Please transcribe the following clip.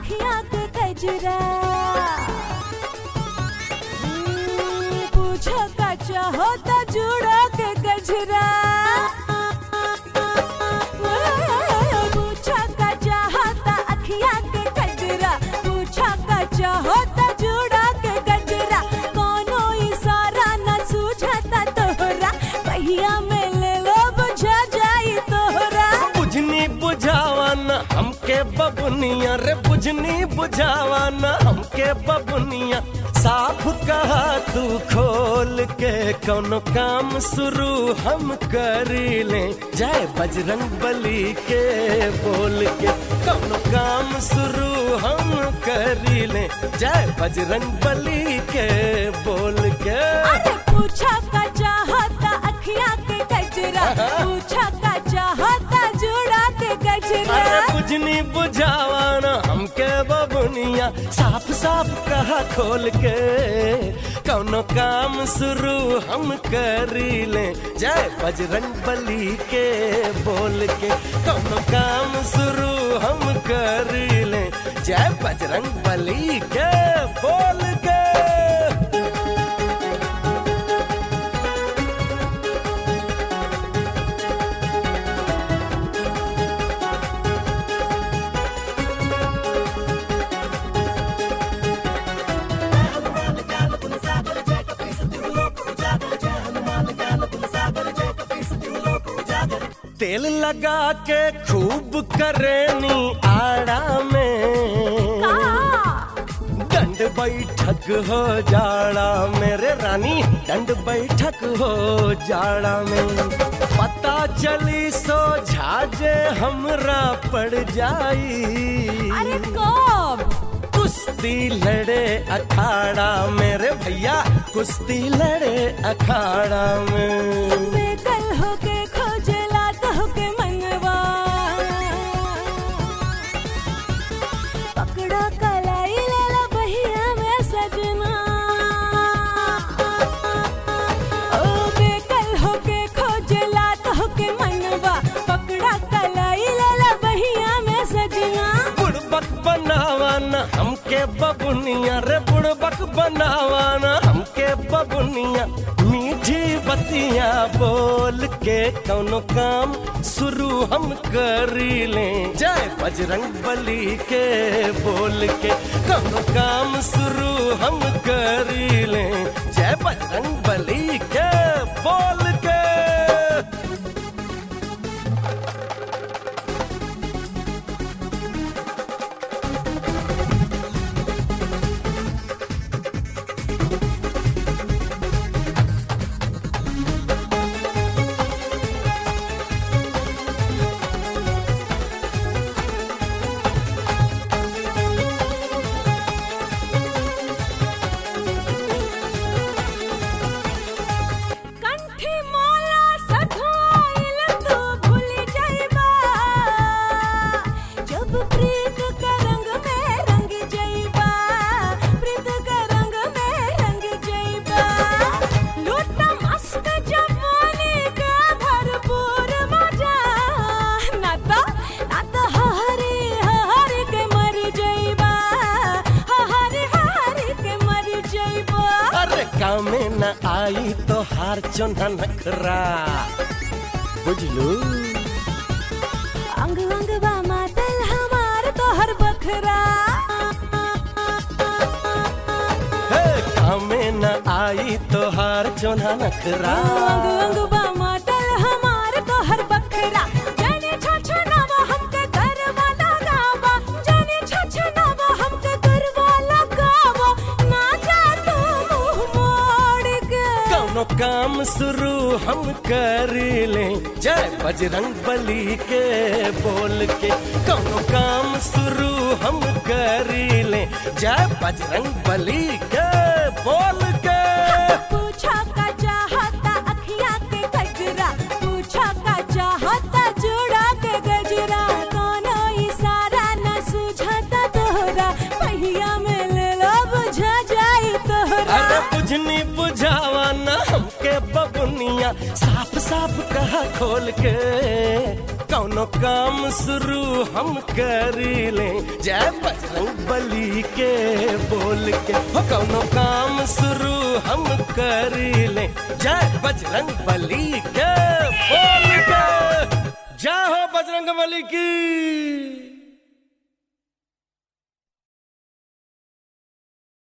अखियां के कजरा हम्म, पूछो का चाहो तो जुड़ो के गजरा पूछो का चाहो तो अखियां के कजरा पूछो का चाहो तो जुड़ो के गजरा कोनो इशारा न सूझता तोहरा पहिया में ले लो बुझा जाई तोहरा बुझनी बुझावाना हमके बबुनिया रे बुझनी बुझावाना हमके बबुनिया साफ कहा तू खोल के कोनो काम शुरू हम करी ले जय बजरंग बली के बोल के कोनो काम शुरू हम करी ले जय बजरंग बली के बोल के अरे पूछा का चाहता अखियां के गजरा पूछा का चाहता जुड़ा के गजरा अरे बुझनी बुझावाना हमके बबुनिया साफ साफ कहा खोल के कौनो काम शुरू हम करी ले जय बजरंग बली के बोल के कौनो काम शुरू हम करी ले जय बजरंग बली के बोल के तेल लगा के खूब करेनी आड़ा में का दंड बैठक हो जाड़ा मेरे रानी दंड बैठक हो जाड़ा में पता चली सो झाजे हमरा पड़ जाई अरे कब कुश्ती लड़े अखाड़ा मेरे भैया कुश्ती लड़े अखाड़ा में बेकल होके खोजला तो के मनवा पकड़ा कलाई लेला बहिया में सजना ओ बेकल होके खोजला तो के मनवा पकड़ा कलाई लेला बहिया में सजना बुड़बक बनावाना हमके बबुनिया रे बुड़बक बनावाना हमके बबुनिया मीठी बतिया बोल के कौनो काम शुरू हम करी ले जय बजरंग बली के बोल के कौनो काम शुरू हम करी ले जय बजरंग बली के बोल के कंठी मोला सधोइल तू भूल जाइबा जब प्रीत के रंग में रंग जाइबा प्रीत के रंग में रंग जाइबा लूट मस्त जवानी का भरपूर मजा ना तो ना तो हरी हरी के मर जाइबा हरी हरी के मर जाइबा अरे कामे न आई तो हार चोना नखरा बुझलू अंग अंग बा मातल हमार तोहर बखरा हे कामे न आई तो हार चोना नखरा अंग अंग बा मातल हमार तोहर बखरा जाने छछनावा हमके घर वाला गावा जाने छछनावा हमके घर वाला गावा ना जा तू मुंह मोड़ के कौनो काम शुरू हम कर ले जय बजरंग बली के बोल के कौनो काम शुरू हम कर ले जय बजरंग बली के बोल के पूछा का चाहता अखियां के गजरा पूछा का चाहता जुड़ा के गजरा कोनो इशारा न सूझता तोहरा पहिया में ले लो बुझा जाई तोहरा अरे बुझनी बुझावाना हमके बबुनिया साफ साफ कहा खोल के कौन कौनो काम शुरू हम करी ले जय बजरंग बली के बोल के हो कौनो काम शुरू हम करी ले जय बजरंग बली के बोल के जय हो बजरंग बली की